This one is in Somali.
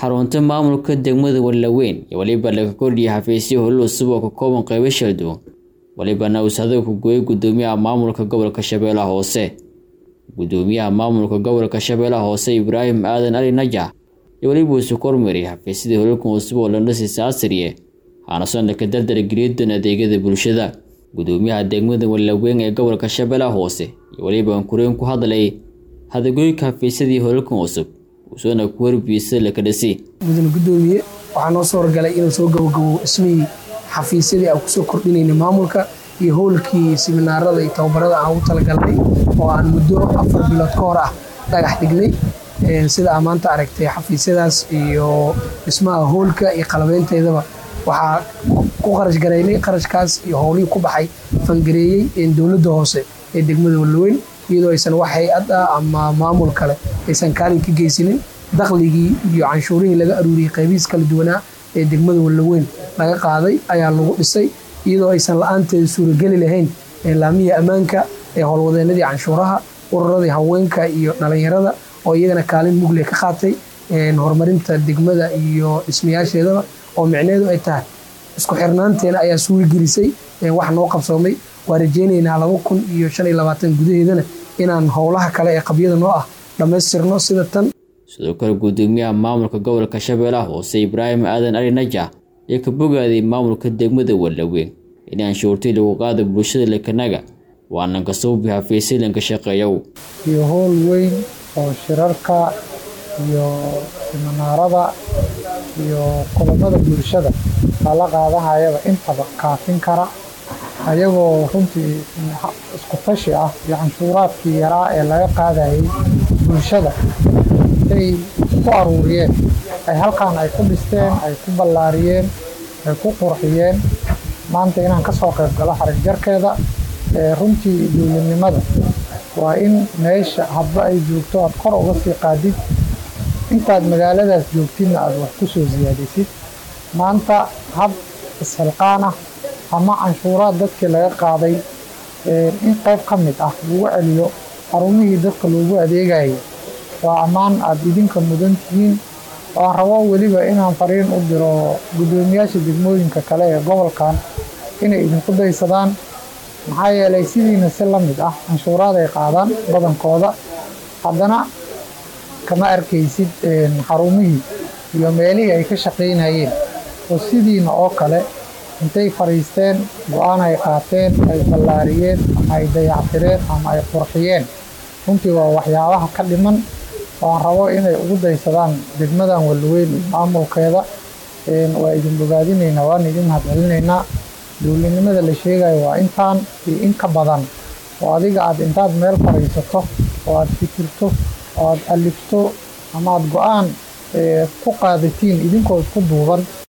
xarunta maamulka degmada Wallaweyn iyo waliba laga kordhiyay xafiisyo howlo cusub oo ka kooban qaybo kala duwan walibana usaado ku gooyay gudoomiyaha maamulka gobolka Shabeellaha Hoose gudoomiyaha maamulka gobolka Shabeellaha Hoose Ibraahim Aadan Ali Najax iyo waliba uu kormeeray xafiisyada howlka cusub oo la dhisay asriye waxaana soo ka dardar geliyay adeegyada bulshada gudoomiyaha degmada Wallaweyn ee gobolka Shabeellaha Hoose iyo waliba kureen ku hadlay hadagooyinka xafiisyadii howlka cusub usoona ku warbiyay la ka dhisay mudane gudoomiye waxaa noo soo horgalay inuu soo gabagabo ismihii xafiisyadii aan kusoo kordhinayna maamulka iyo howlkii siminaarada iyo tababarada aan ugu talagalnay oo aan muddo afar bilood ka hor ah dhagax dhignay sida aa maanta aragtay xafiisyadaas iyo dhismaha howlka iyo qalabeynteedaba waxaa ku qarash garaynay qarashkaas iyo howlihii ku baxay fangareeyey dowladda hoose ee degmada Wallaweyn iyadoo aysan wax hay-ad ah ama maamul kale aysan kaalin ka geysanin dakhligii iyo canshuurihii laga aruuriyey qaybihiis kala duwanaa ee degmada Wallaweyn laga qaaday ayaa lagu dhisay iyadoo aysan la-aanteeda suurageli lahayn laamihii ammaanka ee howlwadeenadii canshuuraha ururadii haweenka iyo dhalinyarada oo iyagana kaalin mugle ka qaatay horumarinta degmada iyo dhismayaasheedaba oo micneheedu ay tahay isku xirnaanteena ayaa suuragelisay wax noo qabsoomay waa rajeynaynaa laba kun iyo shan iyo labaatan gudaheedana inaan howlaha kale ee qabyada noo ah dhammaystirno sida tan sidoo kale gudoomiyaha maamulka gobolka Shabeellaha Hoose Ibraahim Aadan Ali Najax ee ka bogaaday maamulka degmada Wallaweyn in canshuurtii lagu qaado bulshada lekanaga waana ka soo bixa fiisilanka shaqeeyow iyo howl weyn oo shirarka iyo siminaarada iyo kulamada bulshada lala qaadanayaba intaba kaafin kara ayagoo runtii isku tashi ah iyo canshuuraadkii yaraa ee laga qaadayay bulshada ay ku aruuriyeen ay halkaan ay ku dhisteen ay ku ballaariyeen ay ku qurxiyeen maanta inaan ka soo qayb galo xarig jarkeeda runtii dowladnimada waa in meesha hadba ay joogto aad kor uga sii qaadid intaad magaaladaas joogtidna aad wax ku soo siyaadisid maanta hab isxilqaan ah ama canshuuraad dadkii laga qaaday in qayb ka mid ah lagu celiyo xarumihii dadka loogu adeegayay waa ammaan aada idinka mudan tihiin waan rabo weliba inaan fariin u diro guddoomiyaasha degmooyinka kale ee gobolkan inay idinku daysadaan maxaa yeelay sidiina si la mid ah canshuuraad ay qaadaan badankooda haddana kama arkaysid xarumihii iyo meelihii ay ka shaqaynayeen oo sidiina oo kale intay fadhiisteen go-aan ay qaateen ay ballaariyeen ama ay dayactireen ama ay qurxiyeen runtii waa waxyaabaha ka dhiman waan rabo inay ugu daysadaan degmadan Wallaweyn iyo maamulkeeda waa idin bogaadinaynaa waan idin mahadcelinaynaa dowladnimada la sheegayo waa intaan iyo in ka badan oo adiga aad intaad meel fadhiisato oo aad fikirto oo aad alifto ama aad go-aan ku qaadatiin idinkoo isku duuban